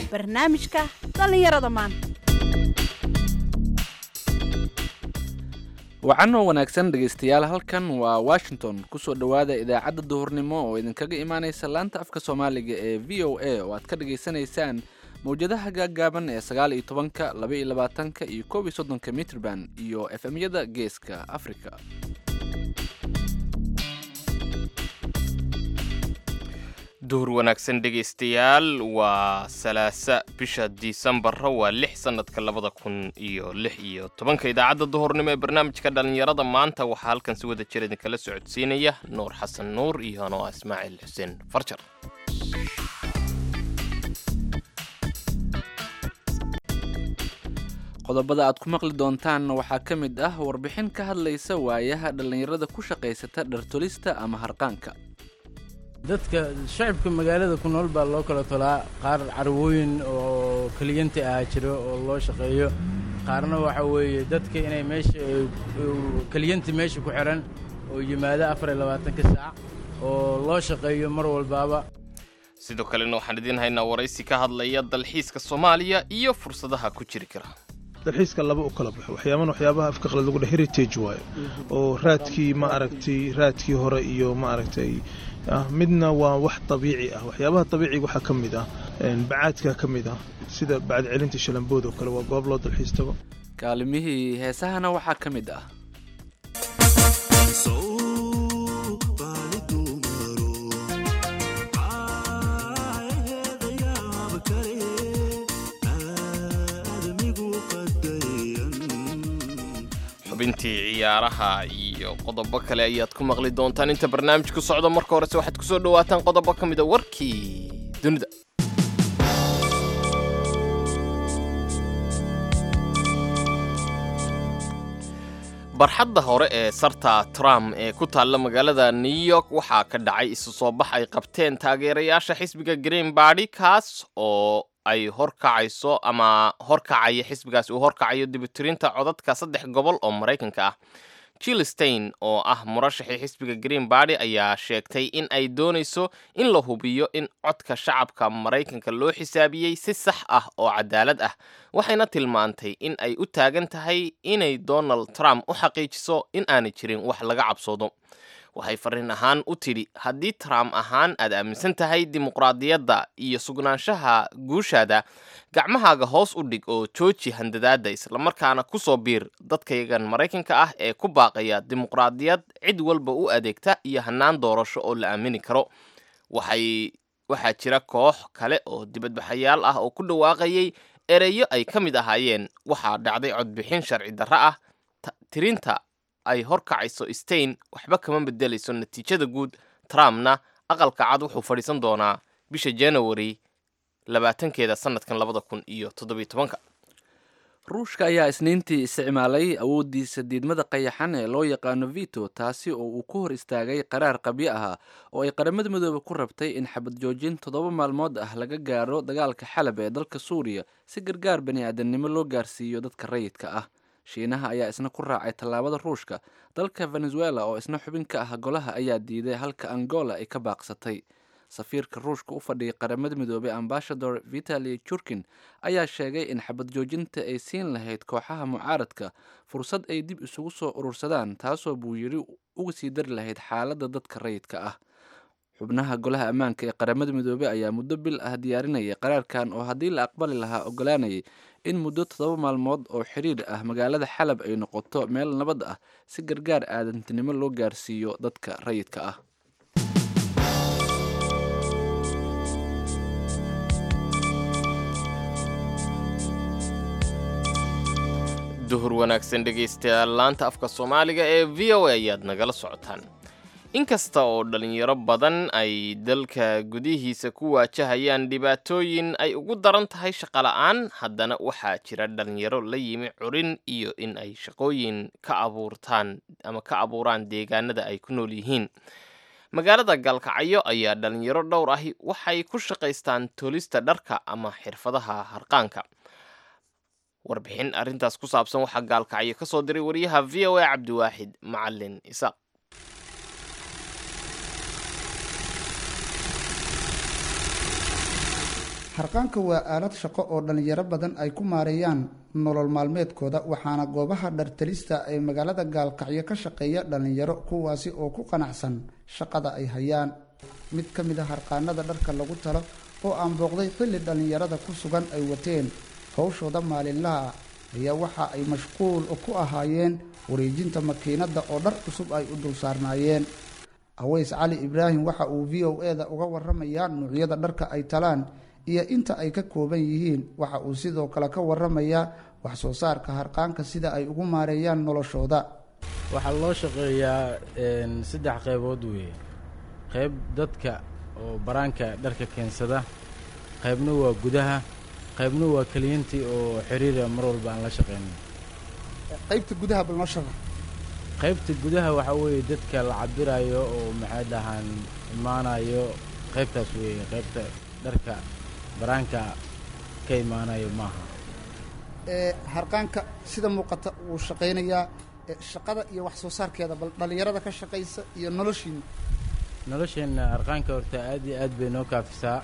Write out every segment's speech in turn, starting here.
barnaamijka dhallinyarada maanta wacanoo wanaagsan dhegaystayaal halkan waa washington kusoo dhowaada idaacadda duhurnimo oo idinkaga imaaneysa laanta afka soomaaliga ee v o a oo aad ka dhagaysanaysaan mawjadaha gaaggaaban ee sagaal iyo tobanka laba iyo labaatanka iyo koob iyo soddonka mitrban iyo f m-yada geeska africa duhur wanaagsan dhegaystayaal waa salaasa bisha disembarra waa lix sannadka labada kun iyo lix iyo tobanka idaacadda duhurnimo ee barnaamijka dhallinyarada maanta waxaa halkan si wada jir idinkala socodsiinaya nuur xasan nuur iyo anoo ah ismaaciil xuseen farjar qodobada aad ku maqli doontaanna waxaa ka mid ah warbixin ka hadlaysa waayaha dhallinyarada ku shaqaysata dhartolista ama harqaanka dadka shacibka magaalada ku nool baa loo kala tolaa qaar carwooyin oo keliyanti ah jiro oo loo shaqeeyo qaarna waxa weeye dadka inay meesha keliyanti meesha ku xihan oo yimaado afar iyo labaatanka saac oo loo shaqeeyo mar walbaaba sidoo kalena waxaan idiin haynaa waraysi ka hadlaya dalxiiska soomaaliya iyo fursadaha ku jiri kara dalxiiska laba u kala baxo waxyaabana waxyaabaha afka qalad lagu dheh heritage waayo oo raadkii ma aragtay raadkii hore iyo ma aragtay midna waa wax dabiici ah waxyaabaha dabiiciga waxaa ka mid ah bacaadka ka mid ah sida bacad celinta shalambood oo kale waa goob loo dalxiis tago kaalimihii heesahana waxaa ka mid ah xubintii ciyaaraha iyo qodobo kale ayaad ku maqli doontaan inta barnaamijku socdo marka horese waxaad kusoo dhawaataan qodobo ka mida warkii dunida barxadda hore ee sarta trump ee ku taalla magaalada new york waxaa ka dhacay isu soo bax ay qabteen taageerayaasha xisbiga green bardy kaas oo ay horkacayso ama horkacaya xisbigaasi uu horkacayo dibitirinta codadka saddex gobol oo maraykanka ah jill stein oo ah murashaxii xisbiga green bardy ayaa sheegtay in ay doonayso in la hubiyo in codka shacabka maraykanka loo xisaabiyey si sax ah oo cadaalad ah waxayna tilmaantay in ay u taagan tahay inay donald trump u xaqiijiso in aanay jirin wax laga cabsoodo waxay fariin ahaan u tidhi haddii trump ahaan aad aaminsan tahay dimuqraadiyadda iyo sugnaanshaha guushaada gacmahaaga hoos u dhig oo jooji handadaadda islamarkaana ku soo biir dadkayagan maraykanka ah ee ku baaqaya dimuqraadiyad cid walba u adeegta iyo hannaan doorasho oo la aamini karo waxay waxaa jira koox kale oo dibadbaxayaal ah oo ku dhawaaqayay ereyo ay ka mid ahaayeen waxaa dhacday codbixin sharci darro ah tirinta ay horkacayso stein waxba kama bedelayso natiijada guud trumpna aqalka cad wuxuu fadhiisan doonaa bisha january labaatankeeda sanadkan labada kun iyo toddobiyo tobanka ruushka ayaa isniintii isticmaalay awooddiisa diidmada qayaxan ee loo yaqaano vito taasi oo uu ku hor istaagay qaraar qabyo ahaa oo ay qaramada midoobe ku rabtay in xabad joojin toddoba maalmood ah laga gaaro dagaalka xalab ee dalka suuriya si gargaar bani aadamnimo loo gaarsiiyo dadka rayidka ah shiinaha ayaa isna ku raacay tallaabada ruushka dalka venezuela oo isna xubin ka ah golaha ayaa diiday halka angola ay ka baaqsatay safiirka ruushka u fadhiyay qaramada midoobey ambashador vitali jurkin ayaa sheegay in xabad joojinta ay siin lahayd kooxaha mucaaradka fursad ay dib isugu soo urursadaan taasoo buu yidhi uga sii dari lahayd xaaladda dadka rayidka ah xubnaha golaha ammaanka ee qaramada midoobey ayaa muddo bil ah diyaarinayay qaraarkan oo haddii la aqbali lahaa ogolaanayay in muddo toddoba maalmood oo xiriir ah magaalada xalab ay noqoto meel nabad ah si gargaar aadantinimo loo gaarsiiyo dadka rayidka ah duhur wanaagsan dhegaystayaal laanta afka soomaaliga ee v o a ayaad nagala socotaan inkasta oo dhalinyaro badan ay dalka gudihiisa ku waajahayaan dhibaatooyin ay ugu daran tahay shaqola'aan haddana waxaa jira dhalinyaro la yimi curin iyo in ay shaqooyin ka abuurtaan ama ka abuuraan deegaanada ay ku nool yihiin magaalada gaalkacyo ayaa dhalinyaro dhowr ahi waxay ku shaqaystaan tolista dharka ama xirfadaha harqaanka warbixin arrintaas ku saabsan waxaa gaalkacyo ka soo diray wariyaha v o a cabdiwaaxid macalin isaaq harqaanka waa aalad shaqo oo dhallinyaro badan ay ku maareeyaan nolol maalmeedkooda waxaana goobaha dhartalista ee magaalada gaalkacyo ka shaqeeya dhallinyaro kuwaasi oo ku qanacsan shaqada ay hayaan mid ka mid a harqaanada dharka lagu talo oo aan booqday xilli dhallinyarada ku sugan ay wateen howshooda maalinlaha ayaa waxa ay mashquul ku ahaayeen wareejinta makiinadda oo dhar cusub ay u dul saarnaayeen aweys cali ibraahim waxa uu v o e da uga waramayaa nuucyada dharka ay talaan iyo inta ay ka kooban yihiin waxa uu sidoo kale ka waramayaa wax soo saarka harqaanka sida ay ugu maareeyaan noloshooda waxaa loo shaqeeyaa saddex qaybood weeye qayb dadka oo baraanka dharka keensada qaybna waa gudaha qaybna waa keliyantii oo xiriira mar walba aan la shaqeynin qaybta gudaha bal noo shaqa qaybta gudaha waxaa weeye dadka la cabirayo oo maxay dhahaan imaanayo qaybtaas weeye qaybta dharka baraanka ka imaanayo maaha harqaanka sida muuqata wuu shaqaynayaa shaqada iyo wax soo saarkeeda bal dhallinyarada ka shaqaysa iyo noloshiina nolosheenna harqaanka horta aad iyo aad bay noo kaafisaa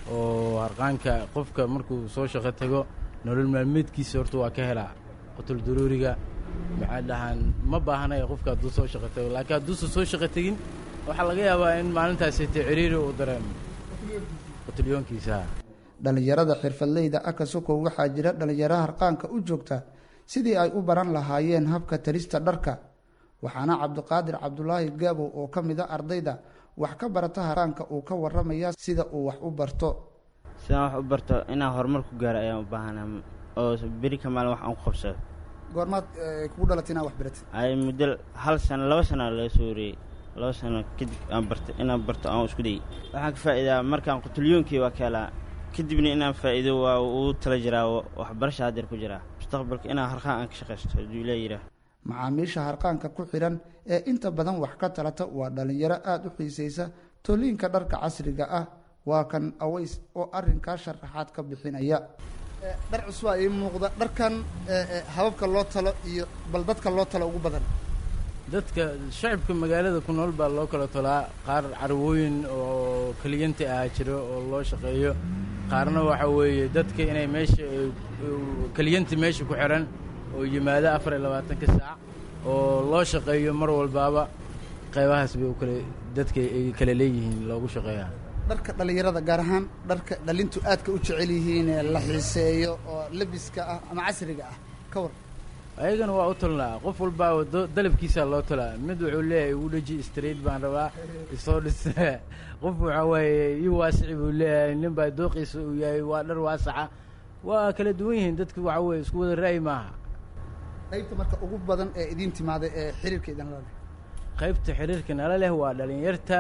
oo harqaanka qofka markuu soo shaqo tago nolol maalmeedkiisa horta waa ka helaa qutul duruuriga maxaa dhahaan ma baahanaya qofka hadduu soo shaqo tago laakiin hadduusan soo shaqo tegin waxaa laga yaabaa in maalintaasite ciriiri uu dareemo qutulyoonkiisa dhallinyarada xirfadleyda akasokow waxaa jira dhallinyaro harqaanka u joogta sidii ay u baran lahaayeen habka tarista dharka waxaana cabdiqaadir cabdulaahi gaabow oo ka mid a ardayda wax ka barata harqaanka uu ka waramayaa sida uu wax u barto sidaan wax u barto inaan horumar ku gaaro ayaan u baahanaa oo beri ka maalin wax aan ku qabsado goormaad kugu dhalatay inaad wax baratid ay muddo hal sano laba sana laga soo wareeyey laba sano kadib aan barta inaan barto aan isku dayay waxaan ka faa'iidaa markaan qutulyoonkii waa ka helaa kadibna inaan faa'iido waa uu tala jiraa waxbarasha haddeer ku jiraa mustaqbalka inaan harqaan aan ka shaqaysto hadduu ilaa yidhaah macaamiisha harqaanka ku xidhan ee inta badan wax ka talata waa dhallinyaro aada u xiisaysa toliinka dharka casriga ah waa kan aways oo arrinkaa sharaxaad ka bixinaya dhar cusbaa ii muuqda dharkan hababka loo talo iyo bal dadka loo talo ugu badan dadka shacibka magaalada ku nool baa loo kala tolaa qaar carwooyin oo keliyanti ah jiro oo loo shaqeeyo qaarna waxa weeye dadka inay meesha keliyanti meesha ku xihan oo yimaado afar iyo labaatanka saac oo loo shaqeeyo mar walbaaba qaybahaas bay ukale dadka ay kala leeyihiin loogu shaqeeyaa dharka dhallinyarada gaar ahaan dharka dhalintu aadka u jecel yihiin ee la xiiseeyo oo labiska ah ama casriga ah ka war ayagana waa u tolnaa qof walbaa dalabkiisaa loo tolaa mid wuxuu leeyahay igu dheji straight baan rabaa isoo dhis qof waxaa waaye ii waasici buu leeyahay nin baa dooqiisa uu yahay waa dhar waasaca waa kala duwan yihiin dadka waxaa weye isku wada ra'yi maaha qaybta marka ugu badan ee idiin timaada ee xiriirka idin la leh qaybta xiriirka nala leh waa dhalinyarta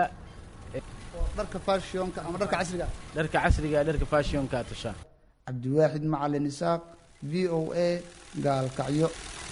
oo dharka fashionka ama dharka casriga ah dharka casriga dharka fashionka tasha cabdiwaaxid macalin isaaq v o a gaalkacyo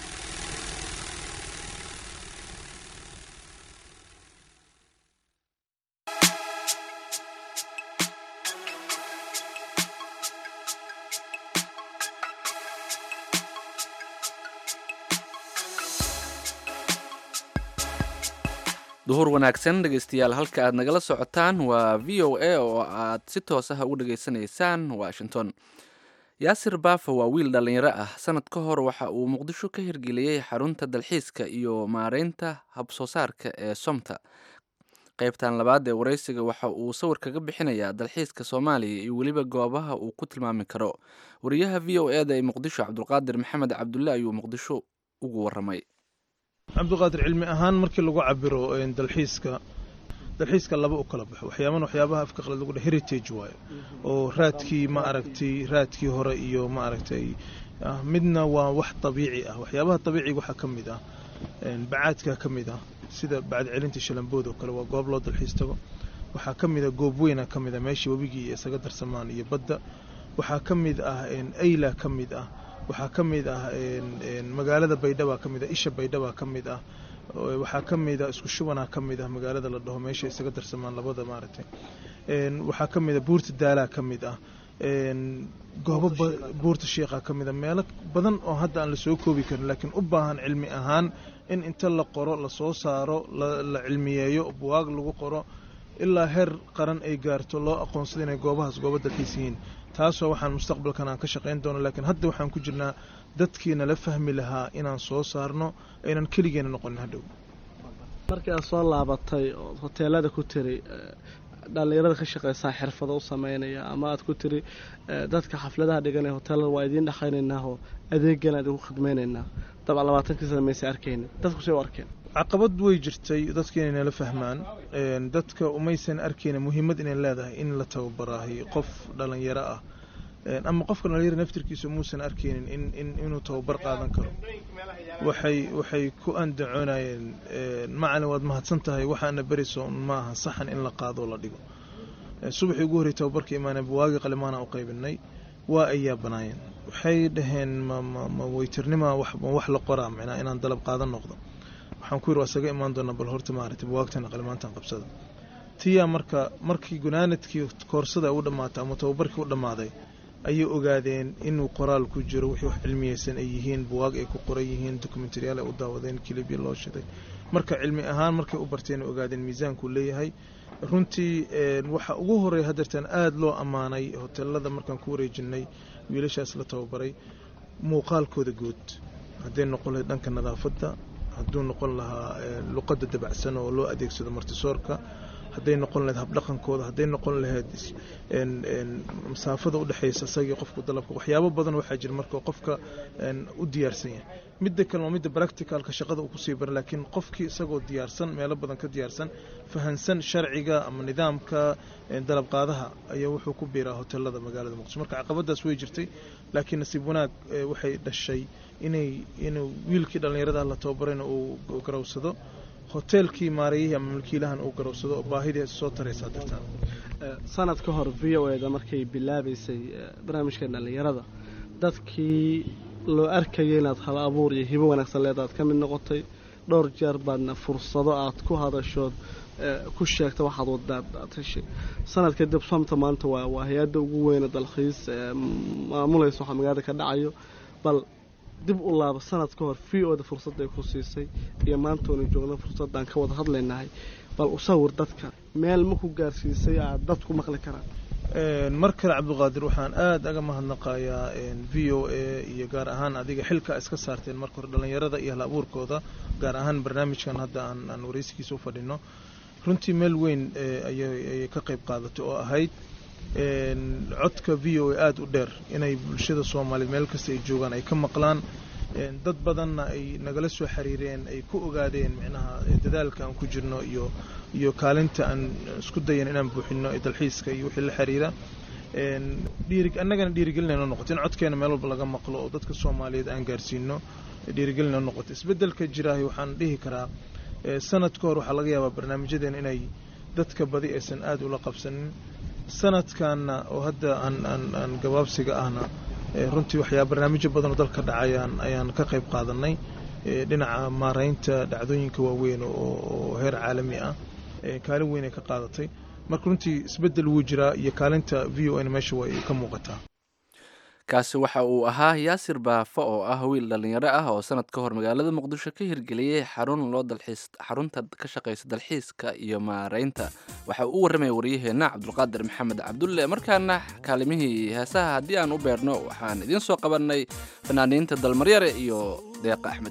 duhur wanaagsan dhegeystayaal halka aad nagala socotaan waa v o a oo aad si toos ah ugu dhegeysanaysaan washington yaasir baafa waa wiil dhallinyaro ah sanad ka hor waxa uu muqdisho ka hirgeliyey xarunta dalxiiska iyo maareynta habsoo saarka ee somta qaybtan labaad ee wareysiga waxa uu sawir kaga bixinayaa dalxiiska soomaaliya iyo weliba goobaha uu ku tilmaami karo wariyaha v o eda ee muqdisho cabdulqaadir maxamed cabdulle ayuu muqdisho ugu waramay cabdiqaadir cilmi ahaan markii lagu cabiro dalxiiska dalxiiska laba u kala baxo waxyaaban waxyaabaha afka qalad lagu dhaha heritage waayo oo raadkii ma aragtay raadkii hore iyo ma aragtay midna waa wax dabiici ah waxyaabaha dabiiciga waxaa ka mid ah bacaadka ka mid ah sida bacad celinta shalambood oo kale waa goob loo dalxiis tago waxaa ka mid ah goob weyna ka mid ah meeshii webigii iyo isaga darsamaan iyo badda waxaa ka mid ah ayla ka mid ah waxaa ka mid ah magaalada baydhaba ka mid ah isha baydhaba ka mid ah waxaa ka mid ah isku shubanaa ka mid ah magaalada la dhaho meesha isaga darsamaan labada maaragtay waxaa ka mid ah buurta daalaa ka mid ah goobo buurta shiikha ka mid ah meelo badan oo hadda aan la soo koobi karin laakiin u baahan cilmi ahaan in inta la qoro la soo saaro la cilmiyeeyo buwaag lagu qoro ilaa heer qaran ay gaarto loo aqoonsado inay goobahaas goobo dalxiis yihiin taasoo waxaan mustaqbalkan aan ka shaqayn doono laakiin hadda waxaan ku jirnaa dadkii nala fahmi lahaa inaan soo saarno aynan keligeena noqonin hadhow markii aad soo laabatay ood hoteelada ku tiri dhallinyarada ka shaqeysaa xirfado u sameynaya ama aad ku tiri dadka xafladaha dhiganaya hoteelada waa idiin dhexaynaynaaoo adeegan aad igu khidmaynaynaa dabcan labaatankii sana maysa arkaynin dadku say u arkeen caqabad way jirtay dadka inay nala fahmaan dadka umaysan arkayna muhiimad inay leedahay in la tababaraahay qof dhalinyaro ah ama qofka dhalinyaro naftirkiisa muusan arkaynin in in inuu tababar qaadan karo waxay waxay ku andacoonayeen macalin waad mahadsan tahay waxaana beriso maaha saxan in la qaado oo la dhigo subaxii ugu horrey tababarka imaanay buwaagi qalimaana u qaybinay waa ay yaabanaayeen waxay dhaheen ma ma ma weytirnima wax ma wax la qoraa micnaa inaan dalab qaadan noqdo waxaan ku yidhi waa isaga imaan doonaa bal horta maaragtay buwaagtana qalimaantan qabsada tiyaa marka markii gunaanadkii koorsada u dhammaatay ama tababarkii u dhammaaday ayay ogaadeen inuu qoraal ku jiro wixii wax cilmiyeysan ay yihiin buwaag ay ku qoran yihiin dokumentaryaal ay u daawadeen kilibya loo shiday marka cilmi ahaan markay u barteen ogaadeen miisaankuu leeyahay runtii waxa ugu horreeya hadeertaan aada loo ammaanay hoteelada markaan ku wareejinay wiilashaas la tababaray muuqaalkooda guud hadday noqon lahayd dhanka nadaafadda hadduu noqon lahaa luqadda dabacsan oo loo adeegsado martisoorka hadday noqon lahayd habdhaqankooda hadday noqon lahayd masaafada udhexeysa isagii qofku dalabka waxyaabo badan waxaa jira marka qofka u diyaarsan yahay midda kale waa midda practicalka shaqada uu kusii bara laakiin qofkii isagoo diyaarsan meelo badan ka diyaarsan fahansan sharciga ama nidaamka dalab qaadaha ayaa wuxuu ku biiraa hoteelada magaalada muqdisho marka caqabadaas way jirtay laakiin nasiib wanaag waxay dhashay inay inuu wiilkii dhallinyarada la tababarayna uu garowsado hoteelkii maarayihii ama milkiilahan uu garowsado oo baahidii soo taraysaa dartaan sanad ka hor v o eda markay bilaabaysay barnaamijka dhallinyarada dadkii loo arkayay inaad hal abuur iyo hibo wanaagsan leedaad ka mid noqotay dhowr jeer baadna fursado aad ku hadashood ku sheegta waxaad wadaad aad heshay sanad kadib somta maanta waa waa hay-adda ugu weyne dalkhiis maamulaysa waxaa magaalada ka dhacayo bal dib u laabo sanad ka hor v o da fursadday ku siisay iyo maantoona joogna fursadaan ka wada hadlaynahay bal u sawir dadka meel ma ku gaarsiisay aad dadku maqli karaan mar kale cabdiqaadir waxaan aada aga mahadnaqayaa v o a iyo gaar ahaan adiga xilka iska saarteen marka hore dhallinyarada iyo hal abuurkooda gaar ahaan barnaamijkan hadda aan aan waraysigiisa u fadhino runtii meel weyn ayay ka qayb qaadatay oo ahayd codka v o a aada u dheer inay bulshada soomaaliyeed meel kasta ay joogaan ay ka maqlaan dad badanna ay nagala soo xiriireen ay ku ogaadeen micnaha dadaalka aan ku jirno iyo iyo kaalinta aan isku dayan inaan buuxino ee dalxiiska iyo wixii la xiriira dhiiri annagana dhiirigelinayno noqoto in codkeena meel walba laga maqlo oo dadka soomaaliyeed aan gaarsiino dhiirigelinayno noqoto isbeddelka jiraahi waxaan dhihi karaa sanad ka hor waxaa laga yaabaa barnaamijyadeena inay dadka badi aysan aada ula qabsanin sanadkanna oo hadda aan aan aan gabaabsiga ahna runtii waxyaa barnaamijyo badan oo dalka dhacayaan ayaan ka qayb qaadanay dhinaca maaraynta dhacdooyinka waaweyn oo heer caalami ah kaalin weyn ay ka qaadatay marka runtii isbeddel wuu jiraa iyo kaalinta v o n meesha way ka muuqataa kaasi waxa uu ahaa yaasir baafo oo ah wiil dhallinyaro ah oo sanad ka hor magaalada muqdisho ka hirgeliyey xarun loo dalxiis xarunta ka shaqaysa dalxiiska iyo maareynta waxa uu u warramaya waryaheenna cabdulqaadir maxamed cabdulle markaana kaalimihii heesaha haddii aan u beerno waxaan idiin soo qabannay fanaaniinta dalmaryare iyo deeqa axmed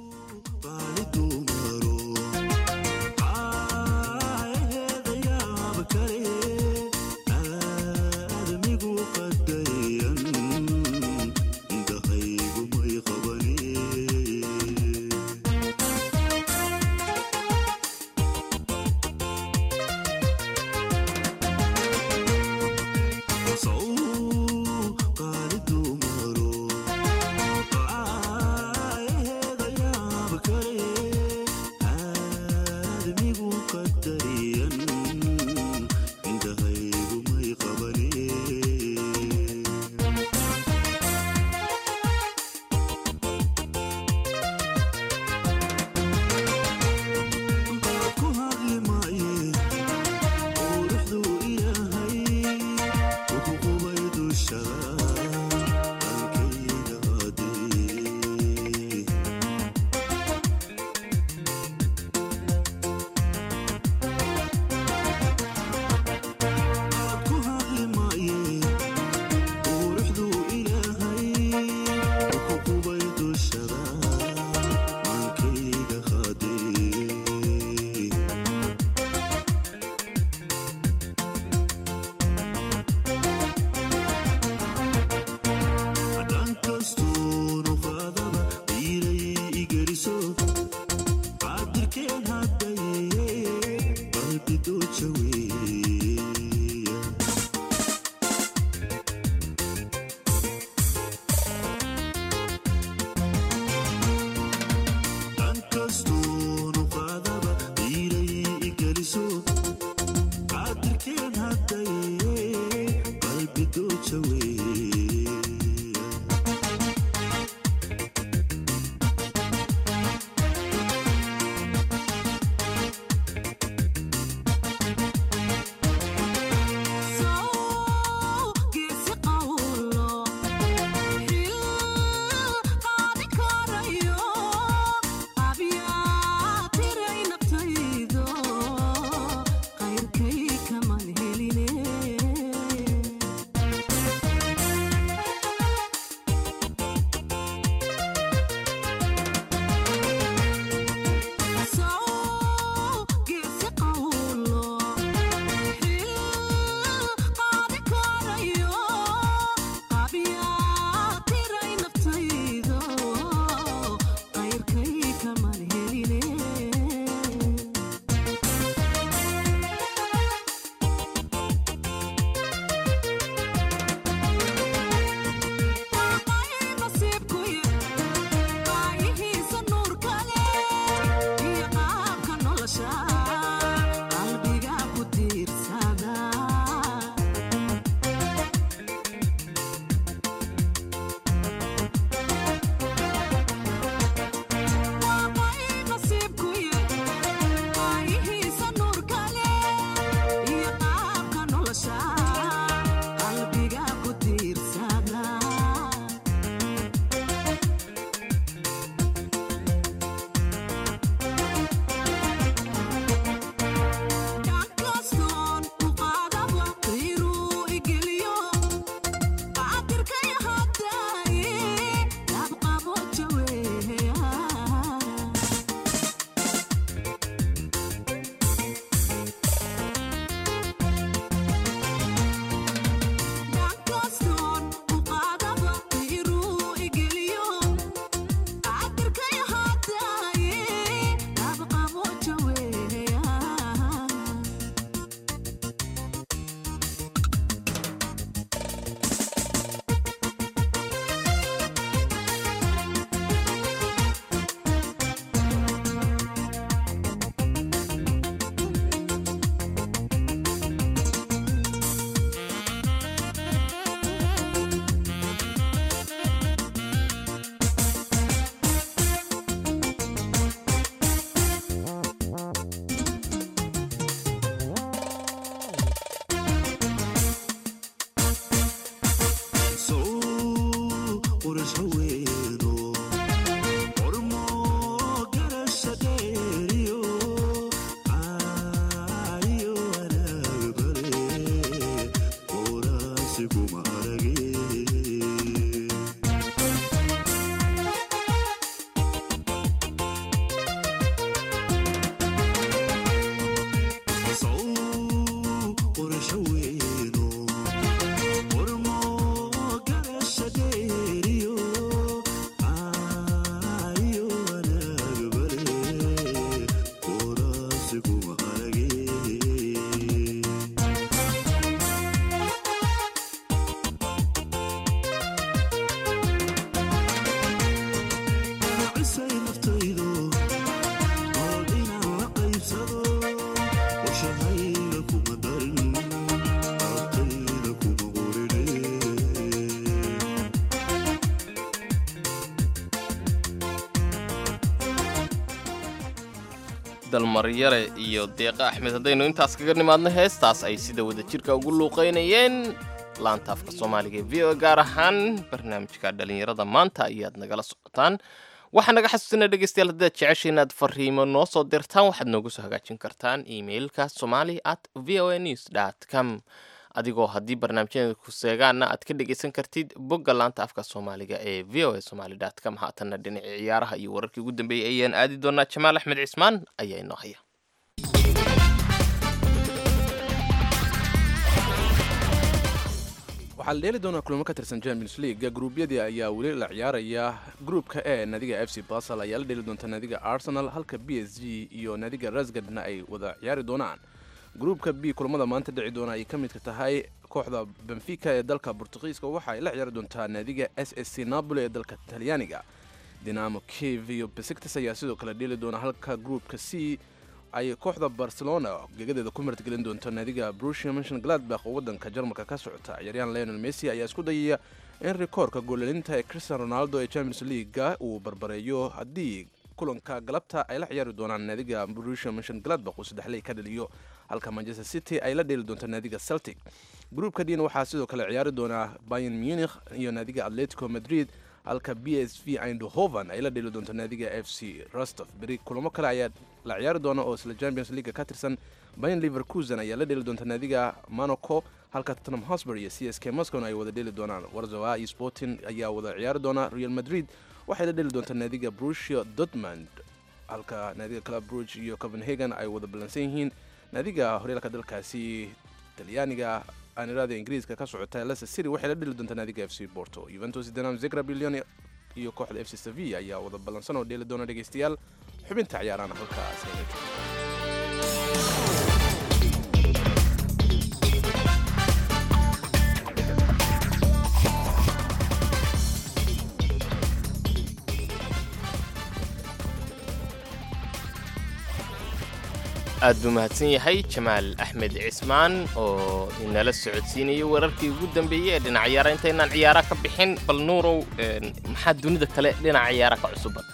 قالت مارو dalmaryare iyo deeqa axmed haddaynu intaas kaga nimaadno heestaas ay sida wadajirka ugu luuqaynayeen laanta afka soomaaliga ee v o gaar ahaan barnaamijka dhallinyarada maanta ayaad nagala socotaan waxaa naga xasuusina dhegeystayaal haddaad jecesha inaad fariimo noo soo dirtaan waxaad noogu soo hagaajin kartaan emailka somali at v o a news dot com adigoo haddii barnaamijyada ku seegaana aad ka dhegeysan kartid bogga laanta afka soomaaliga ee v o a somali dot com haatanna dhinacii ciyaaraha iyo wararkii ugu dambeeyey ayaan aadi doonaa jamaal axmed cismaan ayaa inoo haya waxaa la dheeli doonaa kulamo ka tirsan champions league gruubyadii ayaa weli la ciyaaraya gruupka e naadiga f c basel ayaa la dheeli doonta naadiga arsenal halka b s g iyo naadiga rasgadna ay wada ciyaari doonaan gruupka b kulamada maanta dhici doona ay ka midka tahay kooxda benfica ee dalka bortugiiska waxa ay la ciyaari doontaa naadiga s s c napoli ee dalka talyaaniga dinamo kiev iyo besiktas ayaa sidoo kale dheeli doona halka gruupka c ay kooxda barcelona gegadeeda ku martgelin doonto naadiga brusia mention gladbach oo waddanka jarmalka ka socota ciyaaryahan leonel messi ayaa isku dayaya in rikoorka goolalinta ee cristian ronaldo ee champions leaguega uu barbareeyo haddii kulanka galabta ay la ciyaari doonaan naadiga brusia mention gladbach uu saddexley ka dhaliyo halka manchester city ay la dheeli doonto naadiga celtic gruupka diina waxaa sidoo kale ciyaari doonaa bayan munich iyo naadiga atletico madrid halka b s v eindhoven ay la dheeli doonto naadiga f c rostov beri kulamo kale ayaa la ciyaari doona oo isla champions league ka tirsan bayan liverkusen ayaa la dheeli doonta naadiga monaco halka tottenham hosber iyo c s k moscowna ay wada dheeli doonaan warzawa iyo sporting ayaa wada ciyaari doona real madrid waxay la dheeli doontaa naadiga brusia dortmund halka naadiga club bruge iyo copenhagen ay wada ballansan yihiin naadiga horyaalka dalkaasi talyaaniga aanirada ingiriiska ka socota leicester city waxay la dheli doontaa naadiga f c porto juventus dinam zegra billion iyo kooxda f c sevilla ayaa wada ballansan oo dheeli doona dhegeystayaal xubinta ciyaarana halkaas ayna joogto aad buu mahadsan yahay jamaal axmed cismaan oo inala socodsiinayo wararkii ugu dambeeyey ee dhinac ciyaara intaynaan ciyaara ka bixin bal nuurow maxaa dunida kale dhinaca ciyaara ka cusuban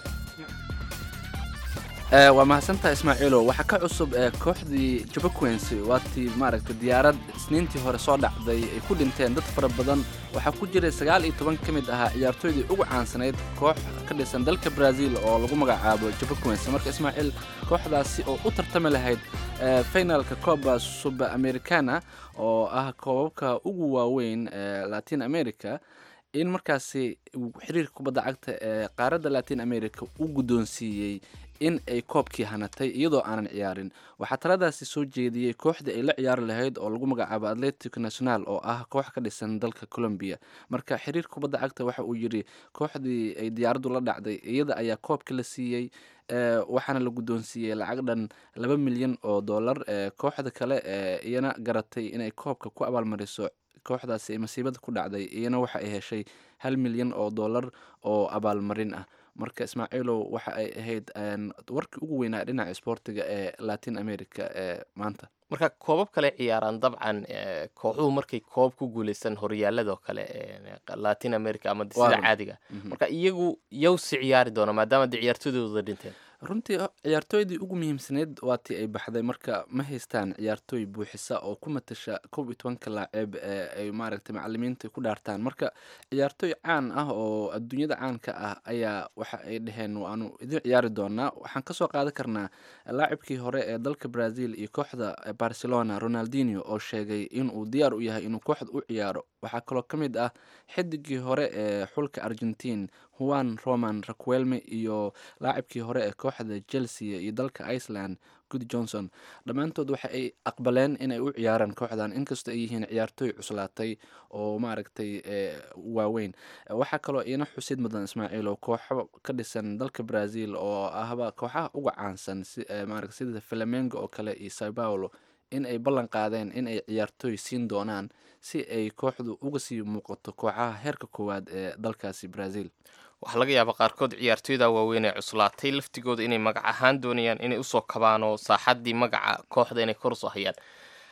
waa mahadsantaha ismaaciilo waxaa ka cusub ee kooxdii jabaquens waatii maaragtay diyaarad isniintii hore soo dhacday ay ku dhinteen dad fara badan waxaa ku jiray sagaal iyo toban ka mid ahaa ciyaartooydii ugu caansanayd koox ka dhisan dalka brazil oo lagu magacaabo jabaquens marka ismaaciil kooxdaasi oo u tartami lahayd finalka coba suba americana oo ah koobabka ugu waaweyn ee latin america in markaasi xiriirka kubadda cagta ee qaaradda latin america u guddoonsiiyey in ay koobkii hanatay iyadoo aanan ciyaarin waxaa taladaasi soo jeediyey kooxdii ay la ciyaari lahayd oo lagu magacaabo atletico national oo ah koox ka dhisan dalka colombia marka xiriirka kubadda cagta waxa uu yidhi kooxdii ay diyaaraddu la dhacday iyada ayaa koobka la siiyey waxaana la guddoonsiiyey lacag dhan laba milyan oo dollar kooxda kale ee iyana garatay inay koobka ku abaalmariso kooxdaasi ay masiibada ku dhacday iyana waxa ay heshay hal milyan oo dollar oo abaalmarin ah marka ismaaciilow waxa ay ahayd warkii ugu weynaa dhinaca isboortiga ee latin america ee maanta marka koobab kale ciyaaraan dabcan kooxuhu markay koob ku guuleystaan horyaaladoo kale latin america ama sida caadiga marka iyagu yowsi ciyaari doona maadaama de ciyaartooydooda dhinteen runtii ciyaartooydii ugu muhiimsaneyd waatii ay baxday marka ma haystaan ciyaartooy buuxisa oo ku matasha kob iyo tobanka laaceeb ee ay maaragtay macalimiinta ku dhaartaan marka ciyaartooy caan ah oo adduunyada caanka ah ayaa waxa ay dhaheen waanu idin ciyaari doonaa waxaan kasoo qaadan karnaa laacibkii hore ee dalka brazil iyo kooxda barcelona ronaldinio oo sheegay inuu diyaar u yahay inuu kooxda u ciyaaro waxaa kaloo ka mid ah xidigii hore ee xulka argentine juan roman raquelme iyo laacibkii hore ee kooxda chelsea iyo dalka iceland good johnson dhammaantood waxa ay aqbaleen inay u ciyaaraan kooxdan inkastoo ay yihiin ciyaartooy cuslaatay oo maaragtay waaweyn waxaa kaloo iina xusid mudan ismaaciil oo kooxo ka dhisan dalka brazil oo ahba kooxaha uga caansan maarata sida flamengo oo kale iyo sao paulo in ay ballan qaadeen in ay ciyaartooy siin doonaan si ay kooxdu uga sii muuqato kooxaha heerka koowaad ee dalkaasi brazil waxaa laga yaabaa qaarkood ciyaartooyda waaweyn ee cuslaatay laftigooda inay magac ahaan doonayaan inay usoo kabaan oo saaxaddii magaca kooxda inay kor usoo hayaan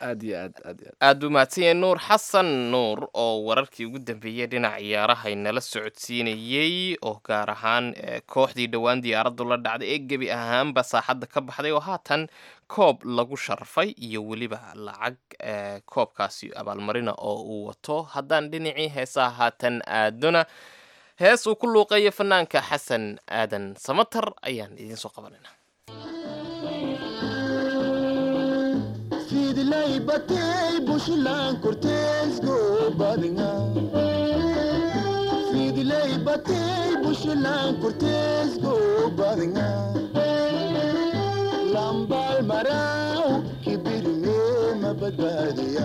aad iyo aad aad iyo aad aad buu mahadsan yahay nuur xasan nuur oo wararkii ugu dambeeyey dhinaca ciyaaraha inala socodsiinayey oo gaar ahaan eh, kooxdii dhowaan diyaaraddu la dhacday ee gebi ahaanba saaxadda ka baxday oo haatan koob lagu sharfay iyo weliba lacag eh, koobkaasi abaalmarina oo uu wato haddaan dhinacii heesaha haatan aadona hees uu ku luuqeeyo fanaanka xasan aadan samatar ayaan idiin soo qabanayna fidlay batay bushlan korteesgo badinga fidlay batay bushlan korteesgo badinga lambal maraw kibirme mabadbaadiya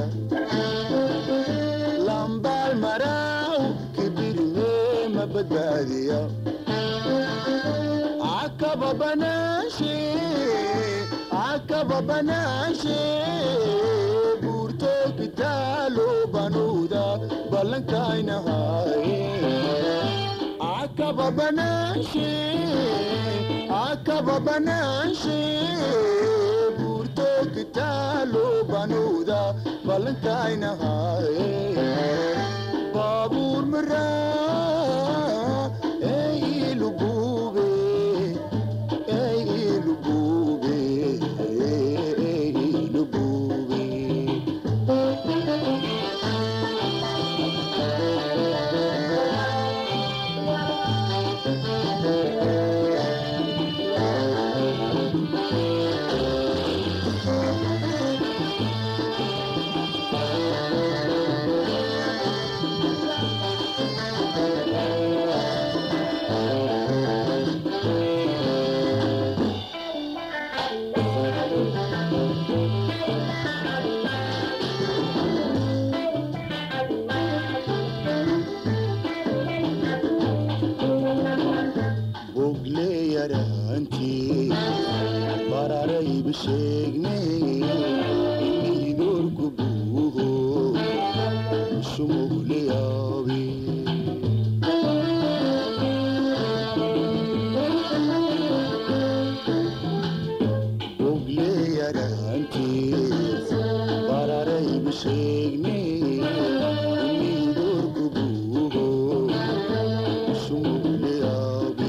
lambal maraw kibirme mabadbaadiya akaba banashe akaba banashe burto kitalo banuda balankainahaye akaba banashe akaba banashe burto kitalo banuda balankainahaye babur mara ey ilubube ey ilubube ey ilubube bogle yaraantii bararayba sheegnay idorku buuho sumugle yaabe bogle yaraantii bararayba sheegnay idorku buuho sumugle yaabe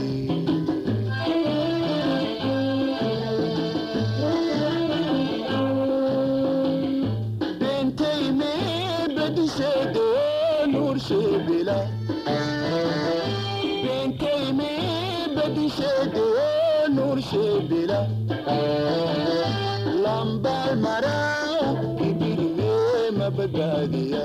bentay me bedishedo nurshebila bentay me bedishedo nurshebila lambal maraw ibirme mabadbaadiya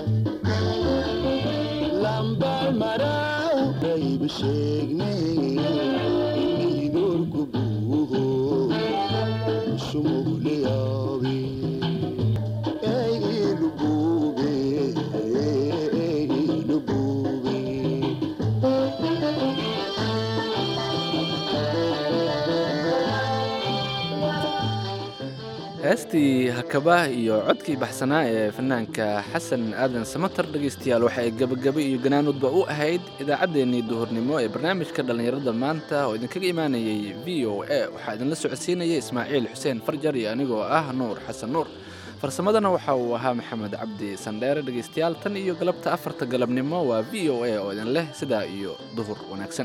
lambal maraw dayb sheegnay idorku buuho sumugle yaabe ey ilubube ey ilubube heestii hakaba iyo codkii baxsanaa ee fanaanka xasan aadan samatar dhegaystayaal waxa ay gebagaba iyo ganaanudba u ahayd idaacaddeenii duhurnimo ee barnaamijka dhallinyarada maanta oo idinkaga imaanayay v o a waxaa idinla socodsiinaya ismaaciil xuseen farjar iyo anigoo ah nuur xasan nuur farsamadana waxa uu ahaa maxamed cabdi sandheere dhegaystayaal tan iyo galabta afarta galabnimo waa v o a oo idin leh sidaa iyo duhur wanaagsan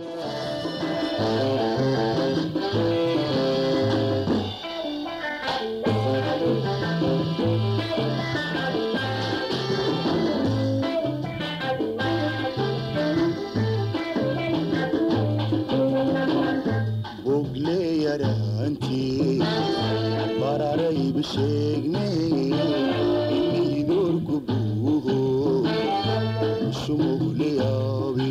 bogle yaraantii bararayba sheegnay idorku buuho sumugle yaabe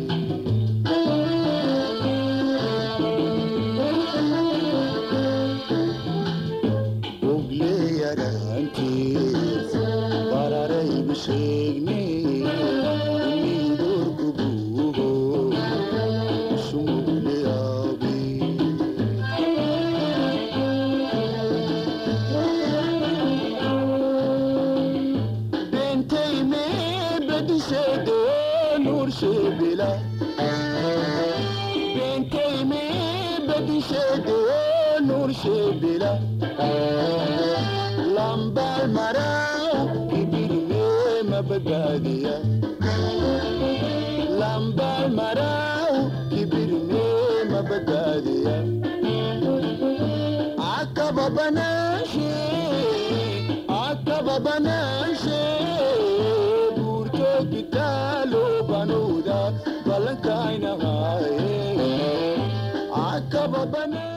bogle yaraantii bararayba sheegnay idorku buuho sumugle yaabe bentay me bedishedo nurshebila bentay me bedishedo nurshebila lambal maraw kibirne mabadbaadiya lambal maraw kibirne mabadbaadiya akaba banaashe akaba banaashe buurto kitaalo banuuda ballankaynahaye akaba banaashe